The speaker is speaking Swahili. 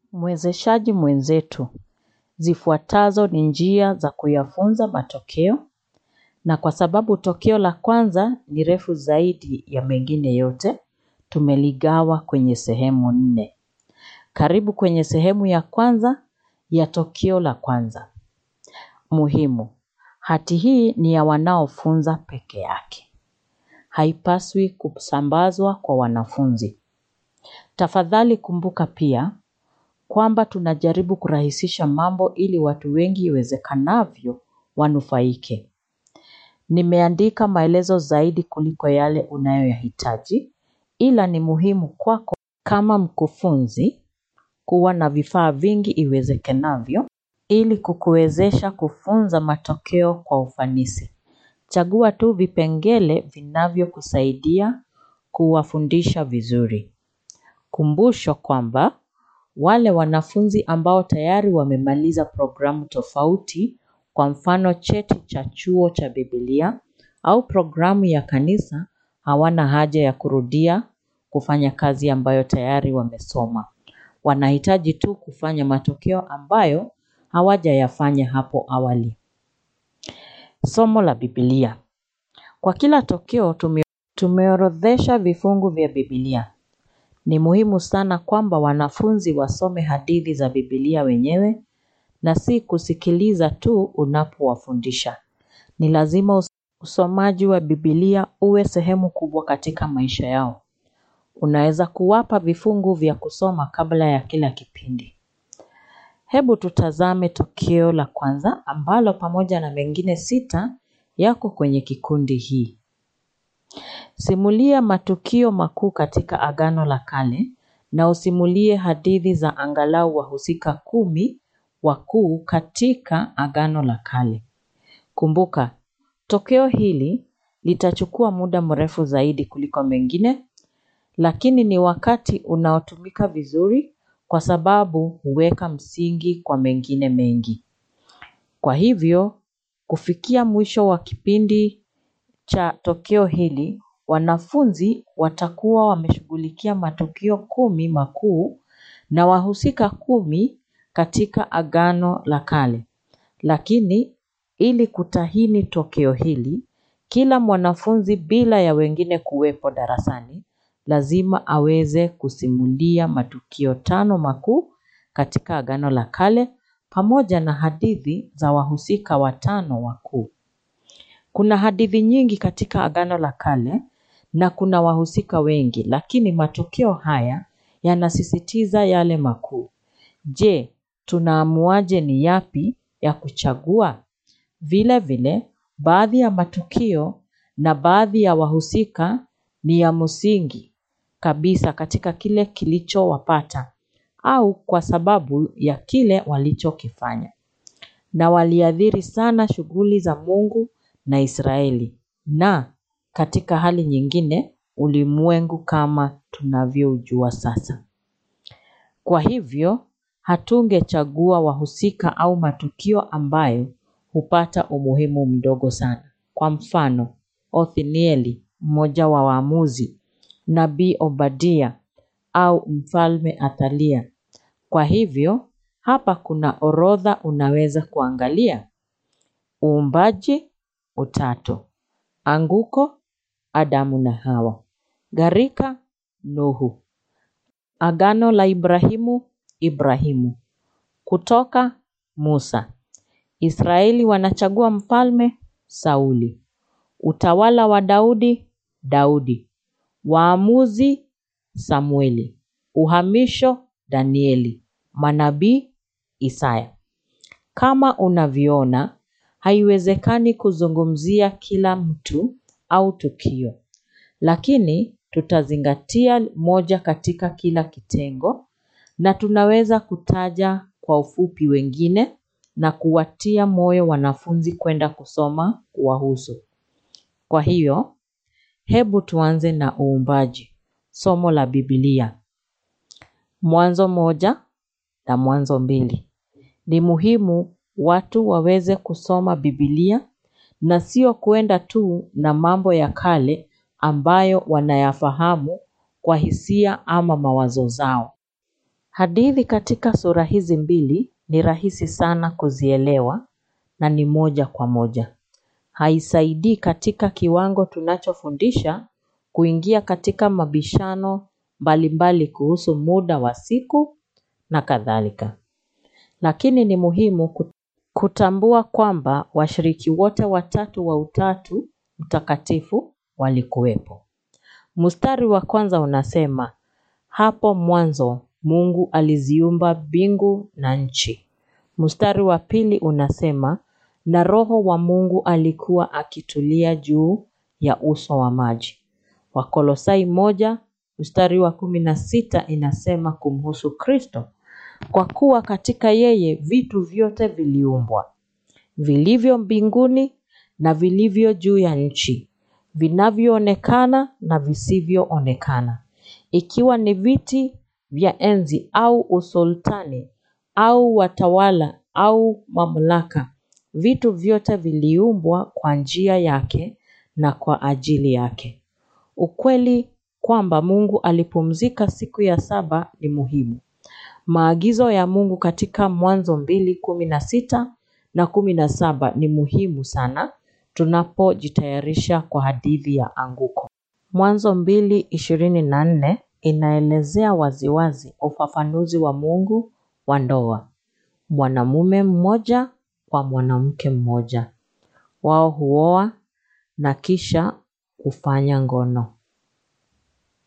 Mwezeshaji mwenzetu, zifuatazo ni njia za kuyafunza matokeo na kwa sababu tokeo la kwanza ni refu zaidi ya mengine yote, tumeligawa kwenye sehemu nne. Karibu kwenye sehemu ya kwanza ya tokeo la kwanza. Muhimu, hati hii ni ya wanaofunza peke yake. Haipaswi kusambazwa kwa wanafunzi. Tafadhali kumbuka pia kwamba tunajaribu kurahisisha mambo ili watu wengi iwezekanavyo wanufaike. Nimeandika maelezo zaidi kuliko yale unayoyahitaji ila ni muhimu kwako kama mkufunzi kuwa na vifaa vingi iwezekanavyo ili kukuwezesha kufunza matokeo kwa ufanisi. Chagua tu vipengele vinavyokusaidia kuwafundisha vizuri. Kumbusho kwamba wale wanafunzi ambao tayari wamemaliza programu tofauti kwa mfano cheti cha chuo cha biblia au programu ya kanisa hawana haja ya kurudia kufanya kazi ambayo tayari wamesoma. Wanahitaji tu kufanya matokeo ambayo hawajayafanya hapo awali. Somo la biblia. Kwa kila tokeo tumeorodhesha vifungu vya biblia. Ni muhimu sana kwamba wanafunzi wasome hadithi za biblia wenyewe na si kusikiliza tu unapowafundisha. Ni lazima usomaji wa biblia uwe sehemu kubwa katika maisha yao. Unaweza kuwapa vifungu vya kusoma kabla ya kila kipindi. Hebu tutazame tokeo la kwanza ambalo pamoja na mengine sita yako kwenye kikundi hii. Simulia matukio makuu katika agano la kale na usimulie hadithi za angalau wahusika kumi wakuu katika agano la kale. Kumbuka, tokeo hili litachukua muda mrefu zaidi kuliko mengine, lakini ni wakati unaotumika vizuri kwa sababu huweka msingi kwa mengine mengi. Kwa hivyo, kufikia mwisho wa kipindi cha tokeo hili, wanafunzi watakuwa wameshughulikia matukio kumi makuu na wahusika kumi katika agano la kale. Lakini, ili kutahini tokeo hili, kila mwanafunzi bila ya wengine kuwepo darasani, lazima aweze kusimulia matukio tano makuu katika agano la kale pamoja na hadithi za wahusika watano wakuu. Kuna hadithi nyingi katika agano la kale na kuna wahusika wengi lakini matokeo haya yanasisitiza yale makuu. Je, tunaamuaje ni yapi ya kuchagua? Vile vile, baadhi ya matukio na baadhi ya wahusika ni ya msingi kabisa katika kile kilichowapata au kwa sababu ya kile walichokifanya. Na waliathiri sana shughuli za Mungu na Israeli na katika hali nyingine ulimwengu kama tunavyoujua sasa. Kwa hivyo, hatungechagua wahusika au matukio ambayo hupata umuhimu mdogo sana. Kwa mfano, Othnieli, mmoja wa waamuzi, nabii Obadia au mfalme Athalia. Kwa hivyo, hapa kuna orodha unaweza kuangalia. Uumbaji, utatu. Anguko, Adamu na Hawa. Gharika, Nuhu. Agano la Ibrahimu, Ibrahimu. Kutoka, Musa. Israeli wanachagua mfalme, Sauli. Utawala wa Daudi, Daudi. Waamuzi, Samueli. Uhamisho, Danieli. Manabii, Isaya. Kama unavyoona, haiwezekani kuzungumzia kila mtu au tukio. Lakini tutazingatia moja katika kila kitengo na tunaweza kutaja kwa ufupi wengine na kuwatia moyo wanafunzi kwenda kusoma kuwahusu. Kwa hiyo, hebu tuanze na uumbaji. Somo la biblia. Mwanzo moja na mwanzo mbili. Ni muhimu watu waweze kusoma biblia na sio kuenda tu na mambo ya kale ambayo wanayafahamu kwa hisia ama mawazo zao. Hadithi katika sura hizi mbili ni rahisi sana kuzielewa na ni moja kwa moja. Haisaidii katika kiwango tunachofundisha kuingia katika mabishano mbalimbali kuhusu muda wa siku na kadhalika. Lakini ni muhimu kutambua kwamba washiriki wote watatu wa utatu mtakatifu walikuwepo. Mstari wa kwanza unasema, hapo mwanzo Mungu aliziumba mbingu na nchi. Mstari wa pili unasema, na roho wa Mungu alikuwa akitulia juu ya uso wa maji. Wakolosai moja, mstari wa kumi na sita inasema kumhusu Kristo. Kwa kuwa katika yeye vitu vyote viliumbwa. Vilivyo mbinguni na vilivyo juu ya nchi. Vinavyoonekana na visivyoonekana. Ikiwa ni viti vya enzi au usultani au watawala au mamlaka. Vitu vyote viliumbwa kwa njia yake na kwa ajili yake. Ukweli kwamba Mungu alipumzika siku ya saba ni muhimu. Maagizo ya Mungu katika Mwanzo mbili kumi na sita na kumi na saba ni muhimu sana tunapojitayarisha kwa hadithi ya anguko. Mwanzo mbili ishirini na nne inaelezea waziwazi ufafanuzi wa Mungu wa ndoa. Mwanamume mmoja kwa mwanamke mmoja. Wao huoa na kisha kufanya ngono.